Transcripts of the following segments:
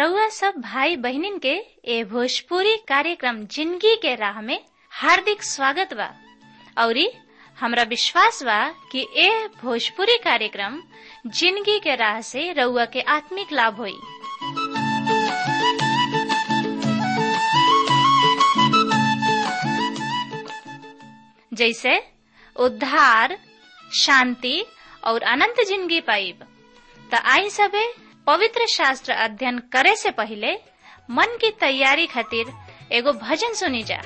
रउआ सब भाई बहिनीन के ए भोजपुरी कार्यक्रम जिंदगी के राह में हार्दिक स्वागत बा औरी हमरा विश्वास बा कि ए भोजपुरी कार्यक्रम जिंदगी के राह से रउआ के आत्मिक लाभ होई जैसे उद्धार शांति और अनंत जिंदगी पाइब त आई सबे पवित्र शास्त्र अध्ययन करे से पहले मन की तैयारी खातिर एगो भजन सुनी जा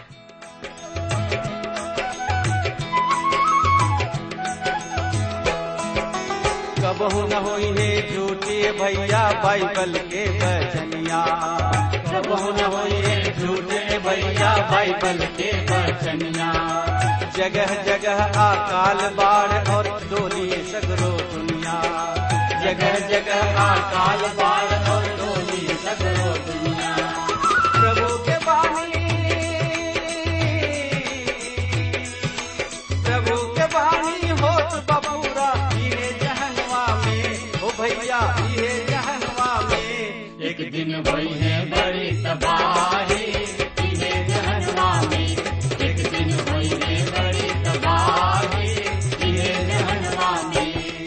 कबहू न होई है झूठी भैया बाइबल के बचनिया कबहू न होई है झूठे भैया बाइबल के बचनिया जगह जगह अकाल बाढ़ और डोली सगरो दुनिया जगह जगह अकाल बाढ़ और डोली सगरो दुनिया प्रभु के बानी प्रभु के बानी होत बबूरा इहे जहनवा में ओ भैया इहे जहनवा में एक दिन वही है बड़ी तबाही इहे जहनवा में एक दिन वही है बड़ी तबाही इहे जहनवा में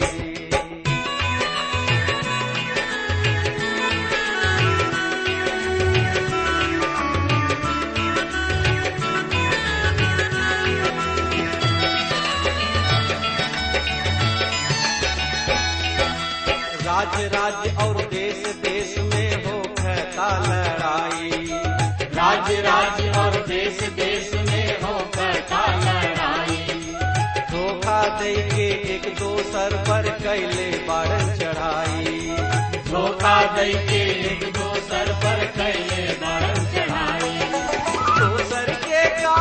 राज्य राज्य और देश देश में हो कहता लड़ाई राज्य राज्य और देश देश में हो कहता लड़ाई धोखा दे के एक दोसर पर कैले बारन चढ़ाई धोखा दे के एक दोसर पर कैले बारन चढ़ाई दोसर के का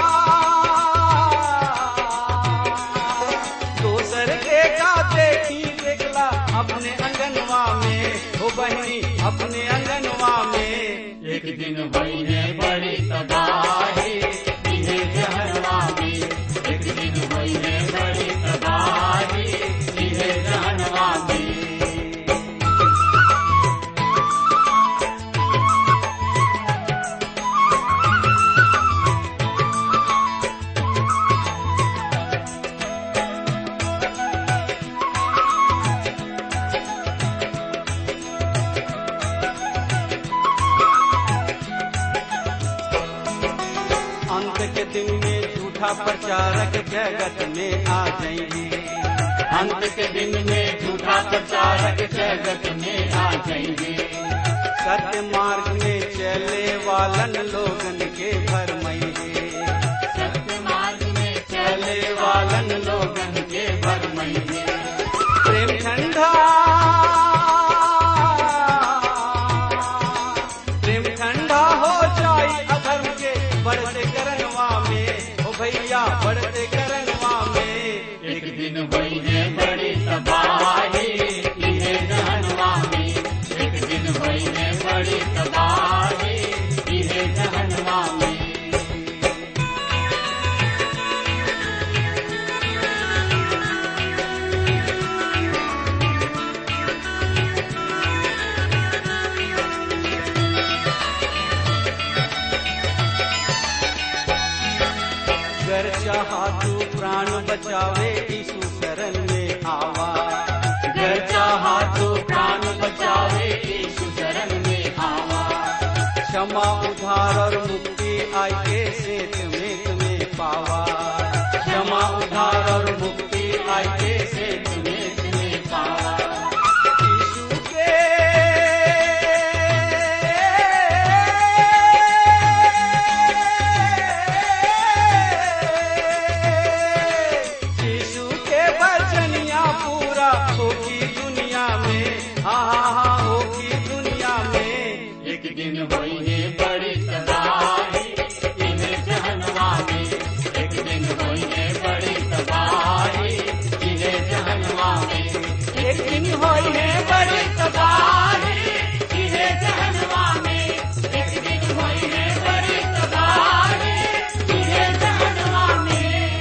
दोसर के का देखी देखला अपने अंगनवा में हो बहनी अपने अंगनवा में एक दिन वही है बड़ी तबाही इहे जहनवा में एक दिन वही है बड़ी तबाही इहे जहनवा में अंत के दिन में झूठा प्रचारक जगत में आ जाएंगे अंत के दिन में झूठा प्रचारक जगत में आ जाएंगे सत्य मार्ग में चले वालन लोगन के भरमइगे सत्य मार्ग में चले वालन लोगन के भरमइगे प्रेम ठंडा प्रेम ठंडा हो जाई अधर्म के बढ़ते करनवा में ओ भैया बढ़ते करनवा में एक दिन वही है बड़ी तबाही इहे जहनवा में एक दिन वही है बड़ी तबाही इहे जहनवा में गर चाहा तू प्राण बचावे यीशु शरण में आवा गर चाहा तू प्राण बचावे यीशु शरण में आवा क्षमा उधार और मुक्ति आई के सेत में तुम्हें पावा क्षमा उधार और मुक्ति आई के सेत में तुम्हें पावा यीशु के यीशु के वचनिया पूरा होगी दुनिया में हाँ हाँ हाँ होगी दुनिया में एक दिन वही है बड़ी तबाही इन्हें जहनवा में एक दिन वही है बड़ी तबाही इन्हें जहनवा में एक दिन वही है बड़ी तबाही इन्हें जहनवा में एक दिन वही है बड़ी तबाही इन्हें जहनवा में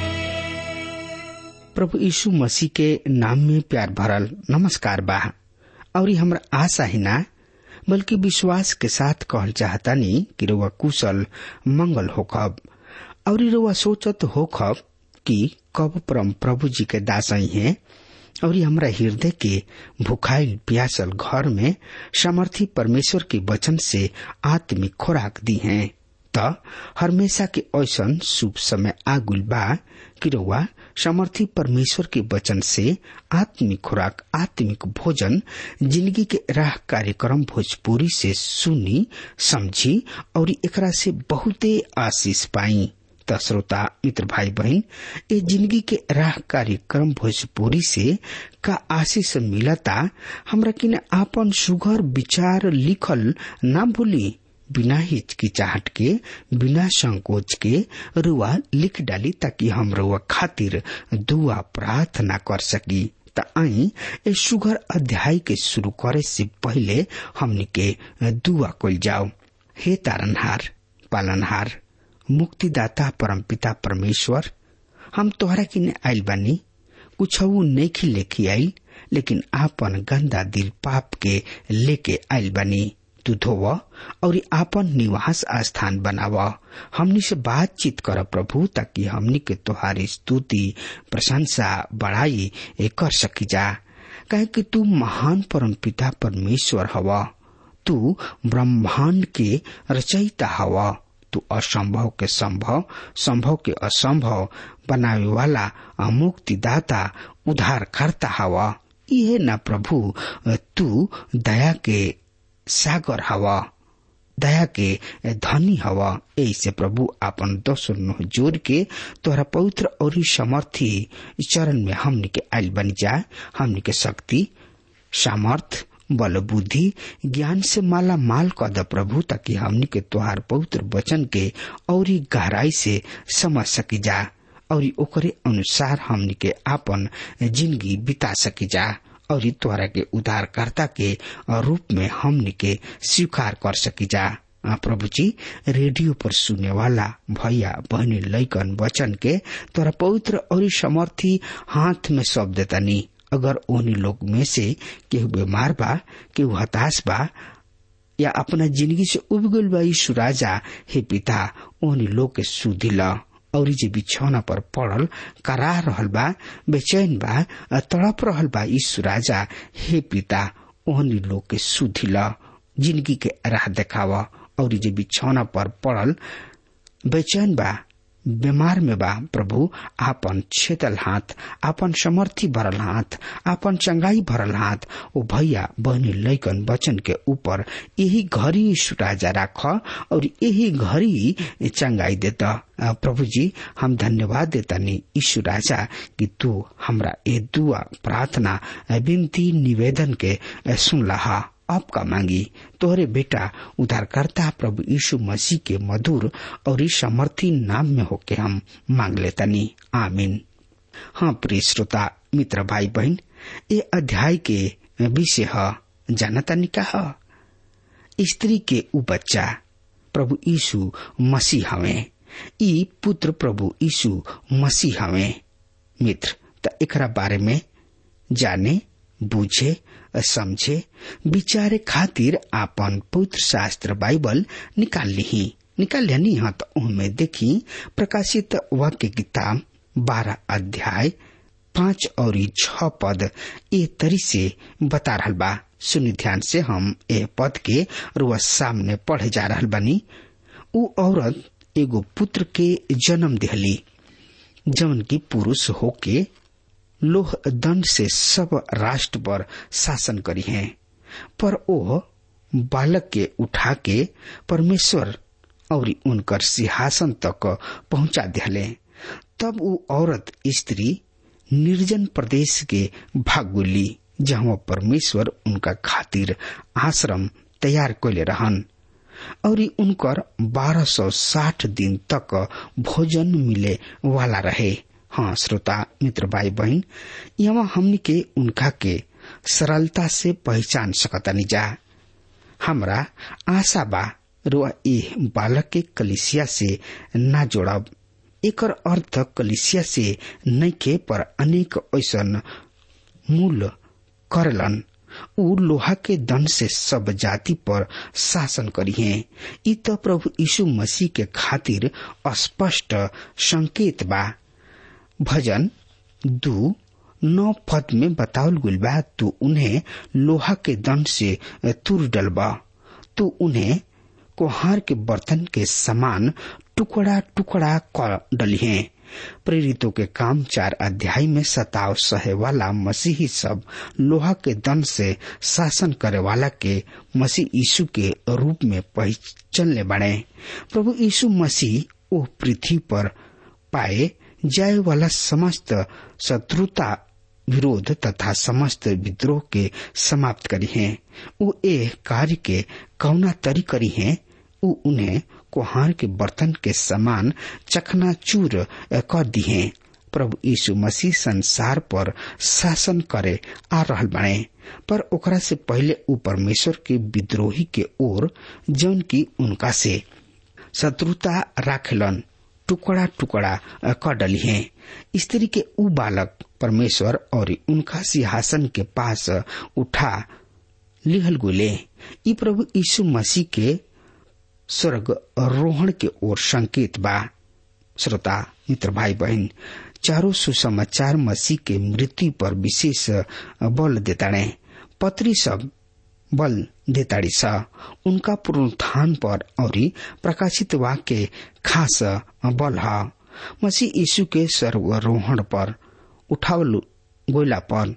प्रभु यीशु मसीह के नाम में प्यार भरल नमस्कार बा और हमरा आशा ही ना बल्कि विश्वास के साथ कहल चाहतानी कि रुआ कुशल मंगल होखब और रुआ सोचत होखब कि कब परम प्रभु जी के दासई हैं और हमरा हृदय के भुखाइल प्यासल घर में सामर्थी परमेश्वर के वचन से आत्मिक खुराक दी हैं त हमेशा के ऐसन शुभ समय आगुल बा कि रउआ समर्थी परमेश्वर के वचन से आत्मिक खुराक आत्मिक भोजन जिंदगी के राह कार्यक्रम भोजपुरी से सुनी समझी और एकरा से बहुते आशीष पाई त श्रोता मित्र भाई बहन ए जिंदगी के राह कार्यक्रम भोजपुरी से का आशीष मिलता हमरा किन आपन सुघर विचार लिखल ना भूली बिना हिचकिचाहट के बिना संकोच के रुआ लिख डाली ताकि हम रुआ खातिर दुआ प्रार्थना कर सकी त आई ए सुगर अध्याय के शुरू करे से पहले हमनी के दुआ कल जाओ हे तारनहार पालनहार मुक्तिदाता परमपिता परमेश्वर हम तोहरा किने आइल बानी कुछ नहीं लेके आइल लेकिन आपन गंदा दिल पाप के लेके आइल बानी तू धोव और आपन निवास स्थान बनाव हमनी से बातचीत कर प्रभु ताकि हमनी के तुहारी स्तुति प्रशंसा बढ़ाई कर सकी जा कहे कि तू महान परम पिता परमेश्वर हवा तू ब्रह्मांड के रचयिता हवा तू असंभव के संभव संभव के असंभव बनावे वाला मुक्तिदाता उद्धार करता हवा यह न प्रभु तू दया के सागर हवा दया के धनी हवा ऐसे प्रभु आपन दोसर नुह जोड़ के तोहरा पवित्र और समर्थी चरण में हमनी के आयल बन जाए हमनी के शक्ति सामर्थ बल बुद्धि ज्ञान से माला माल कद प्रभु ताकि हमनी के तोहार पवित्र वचन के और गहराई से समझ सकी जा और ओकरे अनुसार हमनी के आपन जिंदगी बिता सकी जा और तोहरा के उद्धारकर्ता के रूप में हमनी के स्वीकार कर सकी जा प्रभु जी रेडियो पर सुनने वाला भैया बहनी लैकन वचन के तोरा पवित्र और समर्थी हाथ में सौंप देतानी अगर ओनी लोग में से केहू बीमार बा केहू हताश बा या अपना जिंदगी से उब गल बा यीशु राजा हे पिता ओनी लोग के सुधी ला और जे बिछौना पर पड़ल करा रहल बा बेचैन बा तड़प रहल बा यीशु राजा हे पिता ओहनी लोग के सुधी ला जिंदगी के राह देखावा और जे बिछौना पर पड़ल बेचैन बा बीमार में बा प्रभु आपन छेतल हाथ आपन समर्थी भरल हाथ आपन चंगाई भरल हाथ ओ भैया बहनी लैकन वचन के ऊपर यही घड़ी राजा राख और यही घड़ी चंगाई देता प्रभु जी हम धन्यवाद देता नी ईशु राजा कि तू हमरा ये दुआ प्रार्थना विनती निवेदन के सुन लहा आपका मांगी तोहरे बेटा उद्धारकर्ता प्रभु यीशु मसीह के मधुर और समर्थी नाम में होके हम मांग लेतनी आमीन हाँ प्रिय श्रोता मित्र भाई बहन ये अध्याय के विषय है जानता निका स्त्री के उ बच्चा प्रभु यीशु मसीह हवे ई पुत्र प्रभु यीशु मसीह हवे मित्र त एकरा बारे में जाने बुझे समझे विचारे खातिर आपन पवित्र शास्त्र बाइबल निकाल ली निकाल लिया हाँ तो उनमें देखी प्रकाशित वाक्य किताब बारह अध्याय पांच और छ पद ए तरी से बता रहा बा सुनि ध्यान से हम ए पद के रुआ सामने पढ़े जा रहा बनी उ औरत एगो पुत्र के जन्म दिहली जवन की पुरुष होके लोह दंड से सब राष्ट्र पर शासन करी है पर ओ बालक के उठा के परमेश्वर और उनकर सिंहासन तक पहुंचा दिले तब वो औरत स्त्री निर्जन प्रदेश के भागुली जहाँ परमेश्वर उनका खातिर आश्रम तैयार कैले रहन और उनकर बारह सौ साठ दिन तक भोजन मिले वाला रहे हाँ श्रोता मित्र भाई बहन यहाँ हमनी के उनका के सरलता से पहचान सकतानी जा हमरा आशा बा रुआ ए बालक के कलिसिया से ना जोड़ब एकर अर्थ कलिसिया से नइखे पर अनेक ऐसन मूल करलन उ लोहा के दंड से सब जाति पर शासन करी है इ तो प्रभु यीशु मसीह के खातिर स्पष्ट संकेत बा भजन दू नौ पद में बतावल गुल बा तू उन्हें लोहा के दंड से तुर डलबा तू उन्हें कोहार के बर्तन के समान टुकड़ा टुकड़ा कर डली है प्रेरितों के काम चार अध्याय में सताव सहे वाला मसीही सब लोहा के दंड से शासन करे वाला के मसीह यीशु के रूप में पहचानले बने प्रभु यीशु मसीह ओ पृथ्वी पर पाए जाए वाला समस्त शत्रुता विरोध तथा समस्त विद्रोह के समाप्त करी हैं वो ए कार्य के कौना तरी करी हैं उ उन्हें कोहार के बर्तन के समान चकना चूर कर दी हैं प्रभु यीशु मसीह संसार पर शासन करे आ रहल बने पर ओकरा से पहले उ परमेश्वर के विद्रोही के ओर जौन की उनका से शत्रुता राखलन टुकड़ा टुकड़ा कर डली हैं स्त्री के उ बालक परमेश्वर और उनका सिंहासन के पास उठा लिहल गुले ई प्रभु यीशु मसीह के स्वर्ग रोहण के ओर संकेत बा श्रोता मित्र भाई बहन चारों सुसमाचार मसीह के मृत्यु पर विशेष बल देताड़े पत्री सब बल देताड़ी सा उनका पुनरुत्थान पर और प्रकाशित वाक्य खास बल है मसीह यीशु के सर्वरोहण पर उठावल गोला पर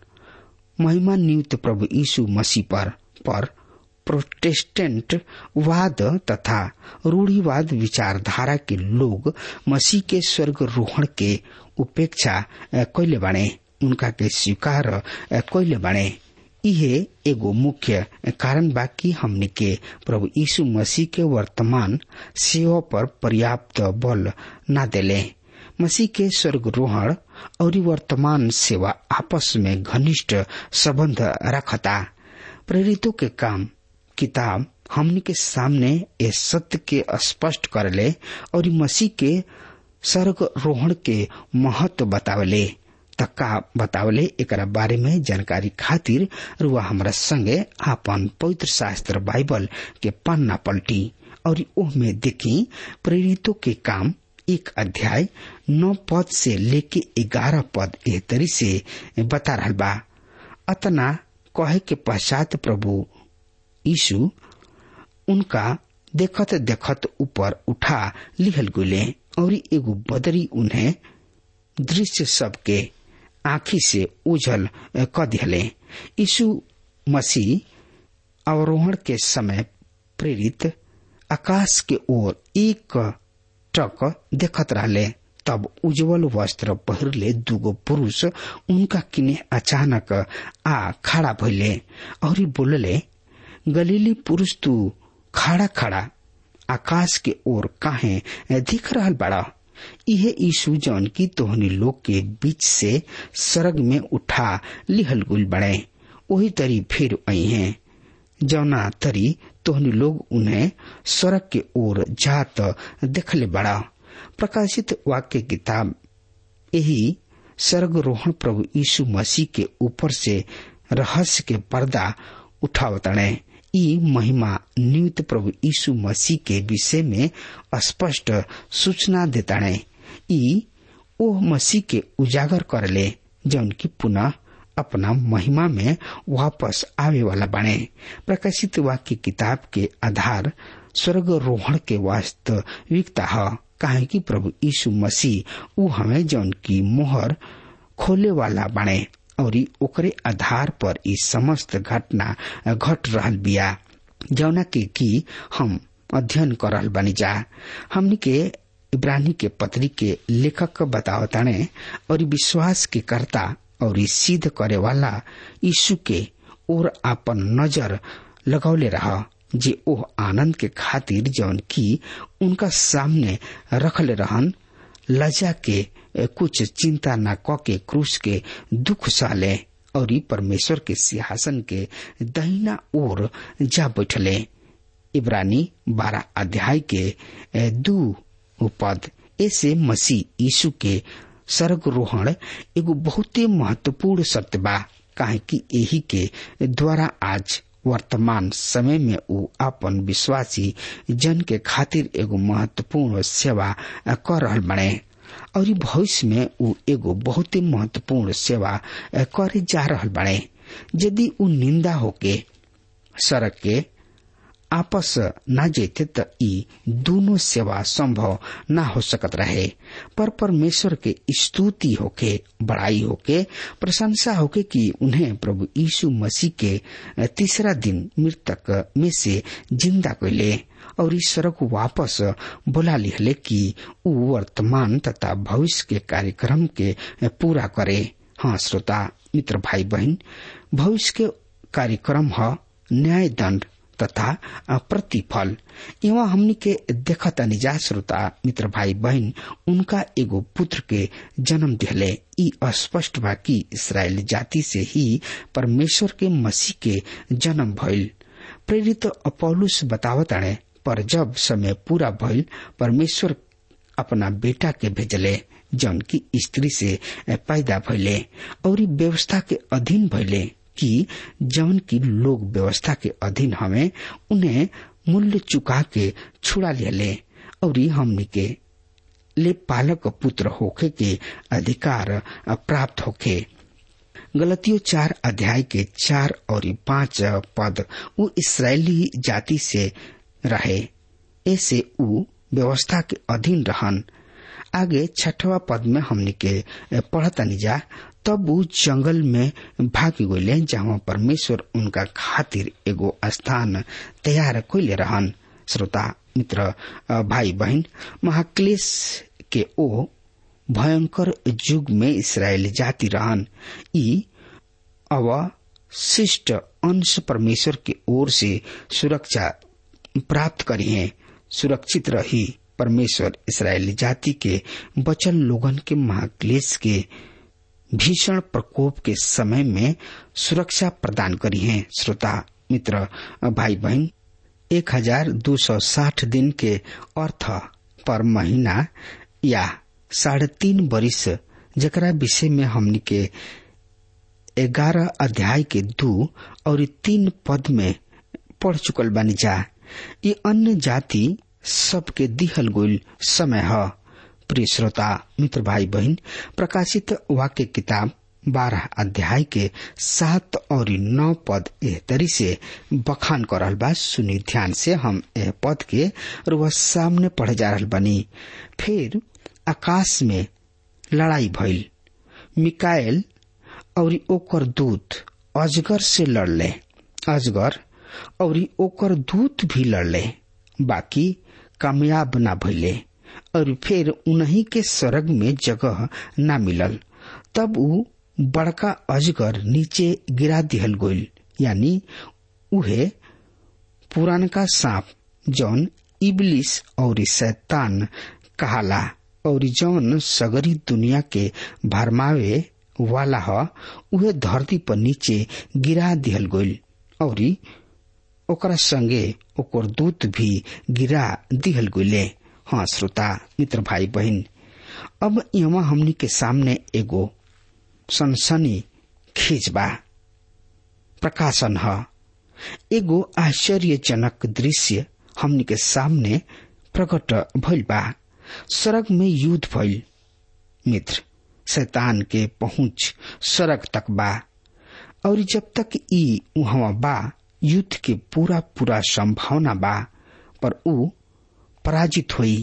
महिमा नियुक्त प्रभु यीशु मसीह पर पर प्रोटेस्टेंट वाद तथा रूढ़ीवाद विचारधारा के लोग मसीह के स्वर्ग रोहण के उपेक्षा कैले बाणे उनका के स्वीकार कैले बाणे इहे एगो मुख्य कारण बा कि हमने के प्रभु यीशु मसीह के वर्तमान सेवा पर पर्याप्त बल न देले मसीह के स्वर्गरोहण और वर्तमान सेवा आपस में घनिष्ठ संबंध रखता प्रेरितों के काम किताब हमने के सामने ये सत्य के स्पष्ट करले और मसीह के स्वर्ग रोहण के महत्व बतावले तक्का बतावले एक बारे में जानकारी खातिर रुआ हमारा संगे आपन पवित्र शास्त्र बाइबल के पन्ना पलटी और ओह में देखी प्रेरितों के काम एक अध्याय नौ पद से लेके ग्यारह पद एह तरी से बता रहा बा अतना कहे के पश्चात प्रभु यीशु उनका देखत देखत ऊपर उठा लिहल गुले और एगो बदरी उन्हें दृश्य सबके आखी से उजल क दिहले यीशु मसीह अवरोहण के समय प्रेरित आकाश के ओर एक टक देखत रहले तब उज्जवल वस्त्र पहिरले दुगो पुरुष उनका किने अचानक आ खड़ा भइले और बोलले गलीली पुरुष तू खड़ा खड़ा आकाश के ओर काहे दिख रहल बड़ा इहे यीशु जौन की तोहनी लोग के बीच से सरग में उठा लिहल गुल बड़े वही तरी फिर आई हैं जौना तरी तोहनी लोग उन्हें स्वर्ग के ओर जात देखले बड़ा प्रकाशित वाक्य किताब यही स्वर्गरोहण प्रभु यीशु मसीह के ऊपर से रहस्य के पर्दा उठावतणे ई महिमा नियुक्त प्रभु यीशु मसीह के विषय में स्पष्ट सूचना देताणे ई ओ मसीह के उजागर करले जौन की पुनः अपना महिमा में वापस आवे वाला बने प्रकाशित वाक्य किताब के आधार स्वर्ग रोहण के वास्तविकता है काहे कि प्रभु यीशु मसीह ऊ हमें जौन की मोहर खोले वाला बने और ओकरे आधार पर ई समस्त घटना घट रहल बिया जौना के की हम अध्ययन कर रहल बनी जा हमनी के इब्रानी के पत्री के लेखक बतावताने और विश्वास के कर्ता और सिद्ध करे वाला यीशु के ओर आपन नजर लगौले रहा जे ओह आनंद के खातिर जौन की उनका सामने रखले रहन लजा के कुछ चिंता न क के क्रूस के दुख साले और परमेश्वर के सिंहासन के दहिना ओर जा बैठले इब्रानी बारह अध्याय के दू पद ऐसे मसीह यीशु के सर्गरोहण एगो बहुते महत्वपूर्ण सत्य बा काहे कि यही के द्वारा आज वर्तमान समय में ऊ अपन विश्वासी जन के खातिर एगो महत्वपूर्ण सेवा कर रहल बने और भविष्य में ऊ एगो बहुत ही महत्वपूर्ण सेवा करे जा रहल बने यदि ऊ निंदा होके सड़क के आपस न जेते त ई दोनों सेवा संभव न हो सकत रहे पर परमेश्वर के स्तुति होके बड़ाई होके प्रशंसा होके कि उन्हें प्रभु यीशु मसीह के तीसरा दिन मृतक में से जिंदा कैले और इस सड़क वापस बोला लिहले कि ऊ वर्तमान तथा भविष्य के कार्यक्रम के पूरा करे हाँ श्रोता मित्र भाई बहन भविष्य के कार्यक्रम है न्याय दंड तथा प्रतिफल एवं हमनी के देखत निजा श्रोता मित्र भाई बहन उनका एगो पुत्र के जन्म दिले ई स्पष्ट बा कि इसराइल जाति से ही परमेश्वर के मसीह के जन्म भइल प्रेरित अपौलुस बतावताणे पर जब समय पूरा भइल परमेश्वर अपना बेटा के भेजले जौन की स्त्री से पैदा भइले और व्यवस्था के अधीन भइले कि जौन की लोग व्यवस्था के अधीन हमें उन्हें मूल्य चुका के छुड़ा ले और हमनी के ले पालक पुत्र होखे के अधिकार प्राप्त होखे गलतियों चार अध्याय के चार और पांच पद उ इसराइली जाति से रहे ऐसे उ व्यवस्था के अधीन रहन आगे छठवा पद में हमने के पढ़तनी जा तब उ जंगल में भाग गए जहाँ परमेश्वर उनका खातिर एगो स्थान तैयार कैले रहन श्रोता मित्र भाई बहन महाक्लेश के ओ भयंकर युग में इसराइल जाति रहन ई अवशिष्ट अंश परमेश्वर की ओर से सुरक्षा प्राप्त करी है सुरक्षित रही परमेश्वर इसराइली जाति के बचल लोगन के महाक्लेश के भीषण प्रकोप के समय में सुरक्षा प्रदान करी है श्रोता मित्र भाई बहन एक हजार दो सौ साठ दिन के अर्थ पर महीना या साढ़े तीन बरिस जकरा विषय में हमनी के ग्यारह अध्याय के दो और तीन पद में पढ़ चुकल बानी जा ये अन्य जाति सबके दिहल गोल समय है प्रिय श्रोता मित्र भाई बहन प्रकाशित वाक्य किताब बारह अध्याय के सात और नौ पद एह तरी से बखान कर रहल बा सुनी ध्यान से हम एह पद के वह सामने पढ़ जा रहल बनी फिर आकाश में लड़ाई भइल मिकाएल और ओकर दूत अजगर से लड़ले अजगर और ओकर दूत भी लड़ले बाकी कामयाब ना भइले और फिर उन्हीं के स्वर्ग में जगह न मिलल तब उ बड़का अजगर नीचे गिरा दिहल गोल यानी उहे पुरानका सांप जौन इबलिस और शैतान कहाला और जौन सगरी दुनिया के भरमावे वाला ह उहे धरती पर नीचे गिरा दिहल गोल और ओकरा संगे ओकर दूत भी गिरा दिहल गोले हाँ श्रोता मित्र भाई बहन अब यहाँ हमनी के सामने एगो सनसनी खींचबा प्रकाशन है एगो आश्चर्यजनक दृश्य हमनी के सामने प्रकट भइल बा सड़क में युद्ध भइल मित्र शैतान के पहुंच सड़क तक बा और जब तक ई वहां बा युद्ध के पूरा पूरा संभावना बा पर ऊ पराजित हुई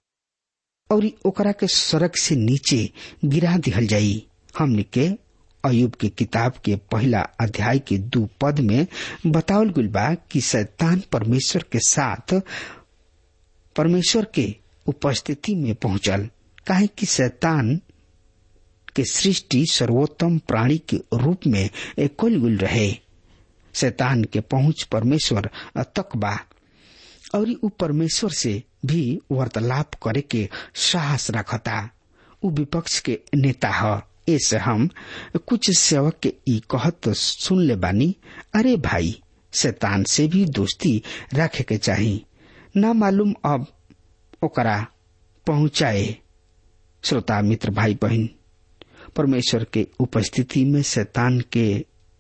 और ओकरा के सड़क से नीचे गिरा दिहल जाई हमने के अयुब के किताब के पहला अध्याय के दो पद में बतावल गुल बा कि शैतान परमेश्वर के साथ परमेश्वर के उपस्थिति में पहुंचल काहे कि शैतान के सृष्टि सर्वोत्तम प्राणी के रूप में कुल गुल रहे शैतान के पहुंच परमेश्वर तक बा और उ परमेश्वर से भी वार्तालाप करे के साहस रखता उ विपक्ष के नेता है ऐसे हम कुछ सेवक के ई कहत सुन ले बानी अरे भाई शैतान से भी दोस्ती रखे के चाही ना मालूम अब ओकरा पहुंचाए श्रोता मित्र भाई बहन परमेश्वर के उपस्थिति में शैतान के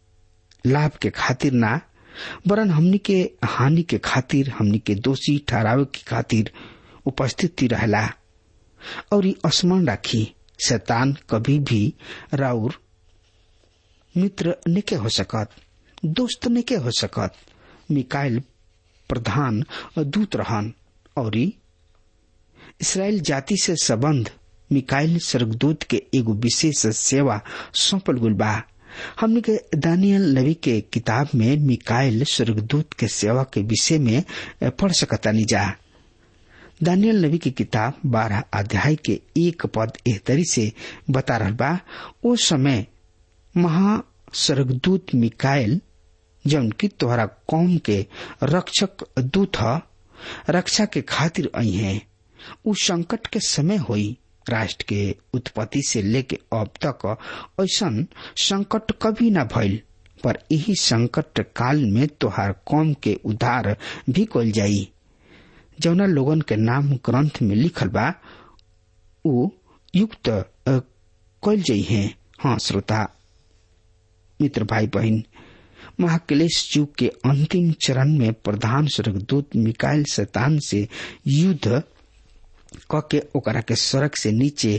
लाभ के खातिर ना वरन हमनी के हानि के खातिर हमनी के दोषी ठहरावे के खातिर उपस्थिति रहला और स्मरण राखी शैतान कभी भी राउर मित्र निके हो सकत दोस्त निके हो सकत मिकाइल प्रधान दूत रहन और इसराइल जाति से संबंध मिकाइल स्वर्गदूत के एगो विशेष सेवा सौंपल गुल बा हमने के दानियल नबी के किताब में मिकाइल स्वर्गदूत के सेवा के विषय में पढ़ सकता जा दानियल नबी की किताब बारह अध्याय के एक पद एहतरी से बता रहा बा ओ समय महा स्वर्गदूत मिकाइल जौन की तोहरा कौम के रक्षक दूत ह रक्षा के खातिर आई है उ संकट के समय हुई राष्ट्र के उत्पत्ति से लेके अब तक ऐसा संकट कभी न भइल पर यही संकट काल में तोहार कौम के उद्धार भी कल जाई जौना लोगन के नाम ग्रंथ में लिखल बा उ युक्त कल जाइ है हाँ श्रोता मित्र भाई बहन महाक्लेश युग के अंतिम चरण में प्रधान स्वर्गदूत मिकाइल शैतान से युद्ध क के ओकरा के सड़क से नीचे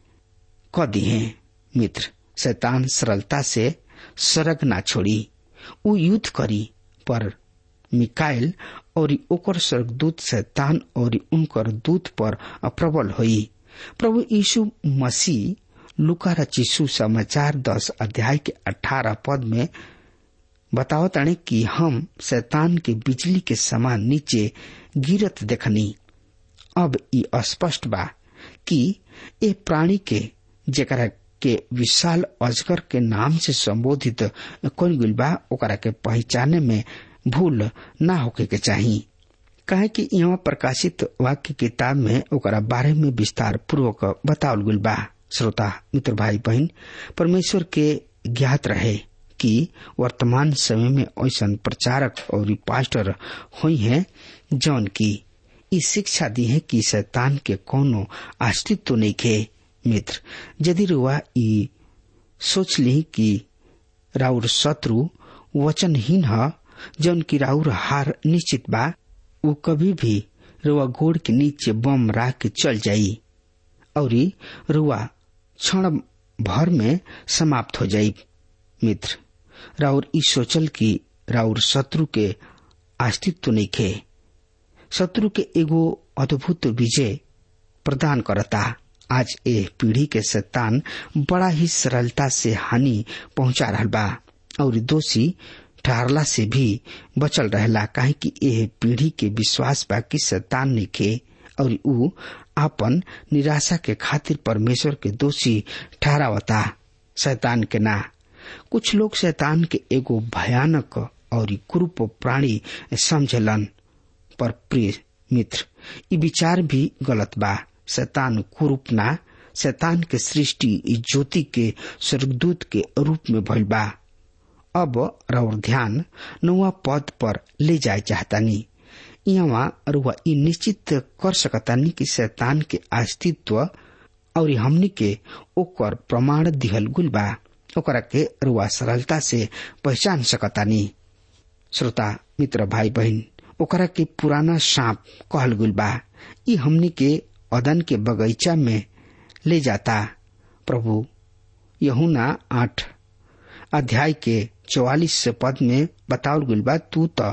क दिए मित्र शैतान सरलता से सड़क ना छोड़ी उ युद्ध करी पर मिकाइल और ओकर स्वर्गदूत शैतान और उनकर दूत पर प्रबल हुई प्रभु यीशु मसीह लुका रचिसु समाचार दस अध्याय के अठारह पद में बताओ ताने कि हम शैतान के बिजली के समान नीचे गिरत देखनी अब ई स्पष्ट बा कि ए प्राणी के जेकरा के विशाल अजगर के नाम से संबोधित कौन गुल बा ओकरा के पहचाने में भूल ना होके के चाहिए कहे कि यहाँ प्रकाशित वाक्य किताब में ओकरा बारे में विस्तार पूर्वक बतावल गुल बा श्रोता मित्र भाई बहन परमेश्वर के ज्ञात रहे कि वर्तमान समय में ऐसा प्रचारक और पास्टर हुई हैं जौन की ई शिक्षा दी है कि शैतान के कोनो अस्तित्व नहीं खे मित्र यदि रुआ ई सोच ली कि राउर शत्रु वचनहीन ह जौन की राउर हार निश्चित बा वो कभी भी रुआ गोड़ के नीचे बम राख के चल जाई और रुआ क्षण भर में समाप्त हो जाई मित्र राउर ई सोचल कि राउर शत्रु के अस्तित्व नहीं खे शत्रु के एगो अद्भुत विजय प्रदान करता आज ए पीढ़ी के शैतान बड़ा ही सरलता से हानि पहुंचा रहा बा और दोषी ठहरला से भी बचल रहला काहे कि एह पीढ़ी के विश्वास बा कि शैतान निके और ऊ आपन निराशा के खातिर परमेश्वर के दोषी ठहरावता शैतान के ना कुछ लोग शैतान के एगो भयानक और क्रूप प्राणी समझलन पर प्रिय मित्र ये विचार भी गलत बा शैतान कुरूप ना शैतान के सृष्टि ज्योति के स्वर्गदूत के रूप में भइल बा अब रउर ध्यान नौवा पद पर ले जाए चाहतानी यहाँ रुआ ई निश्चित कर सकतानी कि शैतान के अस्तित्व और हमनी के ओकर प्रमाण दिहल गुल बा ओकरा के रुआ सरलता से पहचान सकतानी श्रोता मित्र भाई बहन ओकरा के पुराना सांप कहल गुल बा ई हमनी के अदन के बगीचा में ले जाता प्रभु यहुना आठ अध्याय के चौवालीस पद में बतावल गुल बा तू तो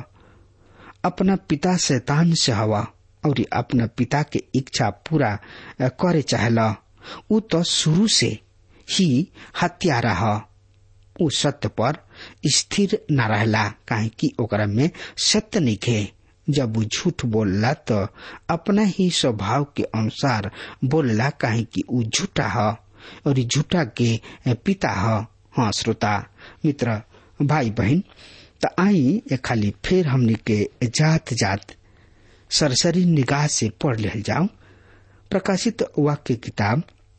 अपना पिता शैतान से हवा और अपना पिता के इच्छा पूरा करे चाहला उ तो शुरू से ही हत्यारा ह उ सत्य पर स्थिर न रहला काहे कि ओकरा में सत्य नहीं खे जब वो झूठ बोलला तो अपना ही स्वभाव के अनुसार बोलला काहे कि उ झूठा ह और झूठा के पिता ह हाँ श्रोता मित्र भाई बहन त आई ए खाली फिर हमनी के जात जात सरसरी निगाह से पढ़ ले जाओ प्रकाशित वाक्य किताब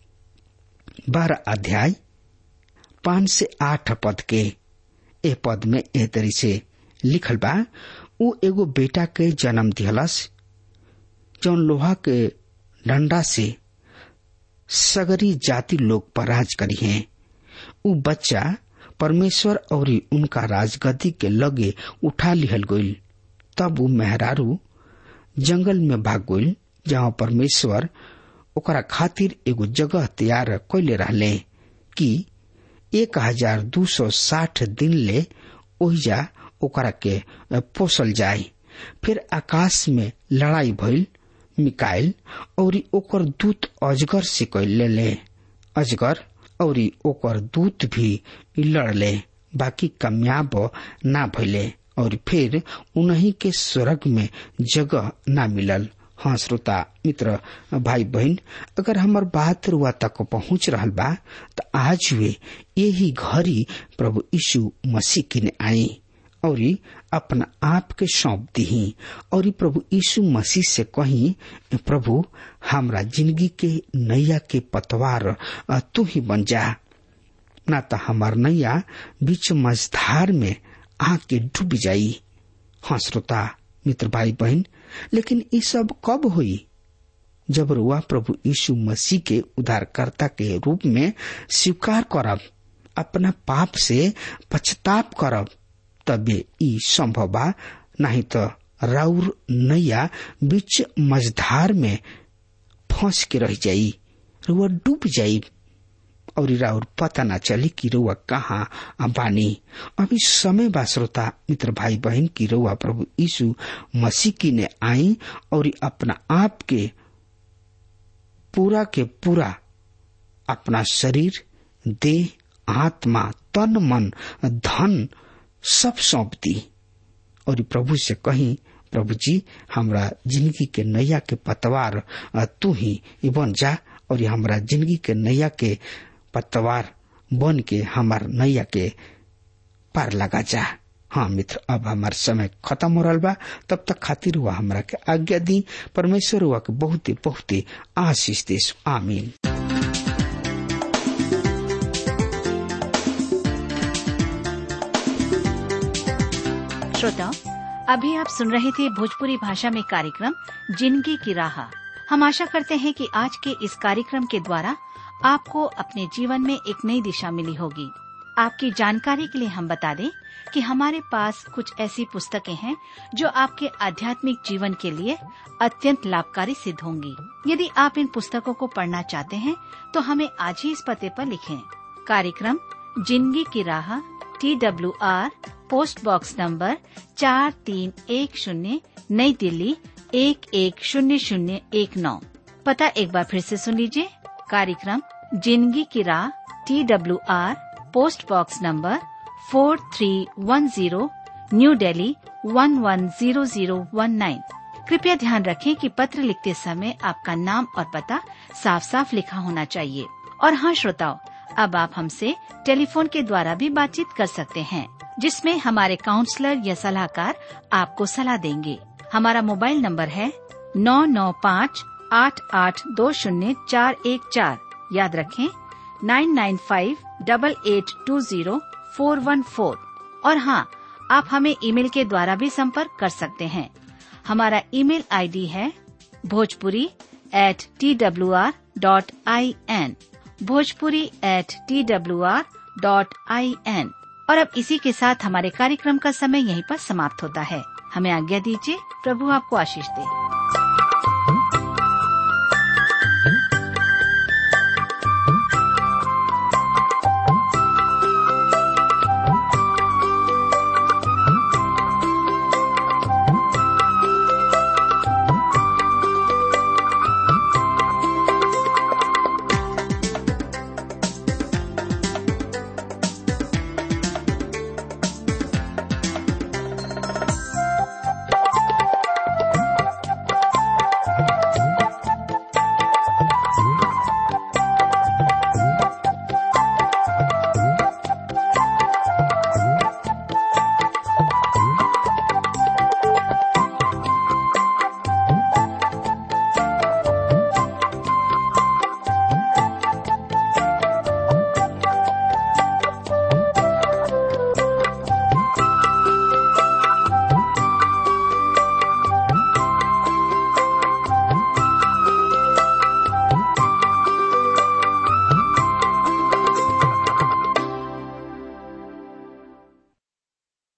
बारह अध्याय पांच से आठ पद के ए पद में एह तरी से लिखल बा उ एगो बेटा के जन्म दिहलस जौन लोहा के डंडा से सगरी जाति लोग पर राज करी है उ बच्चा परमेश्वर और उनका राजगद्दी के लगे उठा लिहल गईल तब वो मेहरारू जंगल में भाग गईल जहाँ परमेश्वर ओकरा खातिर एगो जगह तैयार कैले रहले कि एक हजार दू सौ साठ दिन ले ओहिजा ओकरा के पोसल जाए फिर आकाश में लड़ाई भइल मिकाइल और ओकर दूत अजगर से कैले ले अजगर और ओकर दूत भी लड़ले बाकी कामयाब ना भइले और फिर उन्हीं के स्वर्ग में जगह ना मिलल हाँ श्रोता मित्र भाई बहन अगर हमार बात रुआ तक पहुंच रहा बा तो आज वे यही घड़ी प्रभु यीशु मसीह किने आई और अपना आप के सौंप दी और प्रभु यीशु मसीह से कही प्रभु हमरा जिंदगी के नैया के पतवार तू ही बन जा ना तो हमार नैया बीच मझधार में आके डूब जाई हाँ श्रोता मित्र भाई बहन लेकिन ये सब कब हुई जब रुआ प्रभु यीशु मसीह के उद्धारकर्ता के रूप में स्वीकार करब अपना पाप से पछताप करब तबे ई संभव बा नहीं तो राउर नैया बीच मझधार में फंस के रह जाई रुआ डूब जाई और राउर पता ना चली कि रुआ कहाँ बानी अभी समय बा श्रोता मित्र भाई बहन की रुआ प्रभु यीशु मसीह की ने आई और अपना आप के पूरा के पूरा अपना शरीर देह आत्मा तन मन धन सब सौंप दी और प्रभु से कही प्रभु जी हमरा जिंदगी के नैया के पतवार तू ही बन जा और हमरा जिंदगी के नैया के पतवार बन के हमार नैया के पार लगा जा हाँ मित्र अब हमार समय खत्म हो रहा बा तब तक खातिर हुआ हमरा के आज्ञा दी परमेश्वर हुआ के बहुते बहुते आशीष देश आमीन श्रोताओं अभी आप सुन रहे थे भोजपुरी भाषा में कार्यक्रम जिंदगी की राह हम आशा करते हैं कि आज के इस कार्यक्रम के द्वारा आपको अपने जीवन में एक नई दिशा मिली होगी आपकी जानकारी के लिए हम बता दें कि हमारे पास कुछ ऐसी पुस्तकें हैं जो आपके आध्यात्मिक जीवन के लिए अत्यंत लाभकारी सिद्ध होंगी यदि आप इन पुस्तकों को पढ़ना चाहते हैं तो हमें आज ही इस पते पर लिखें कार्यक्रम जिंदगी की राह T W R post box number चार तीन एक शून्य नई दिल्ली एक एक शून्य शून्य एक नौ पता एक बार फिर से सुन लीजिए कार्यक्रम जिंदगी की राह T W R post box number four three one zero New Delhi one one zero zero one nine कृपया ध्यान रखें कि पत्र लिखते समय आपका नाम और पता साफ साफ लिखा होना चाहिए और हाँ श्रोताओं अब आप हमसे टेलीफोन के द्वारा भी बातचीत कर सकते हैं जिसमें हमारे काउंसलर या सलाहकार आपको सलाह देंगे हमारा मोबाइल नंबर है नौ नौ पाँच आठ आठ दो शून्य चार एक चार याद रखें nine nine five double eight two zero four one four और हाँ आप हमें ईमेल के द्वारा भी संपर्क कर सकते हैं हमारा ईमेल आईडी है Bhojpuri at T W R dot I N Bhojpuri at T W R dot I N और अब इसी के साथ हमारे कार्यक्रम का समय यहीं पर समाप्त होता है हमें आज्ञा दीजिए प्रभु आपको आशीष दे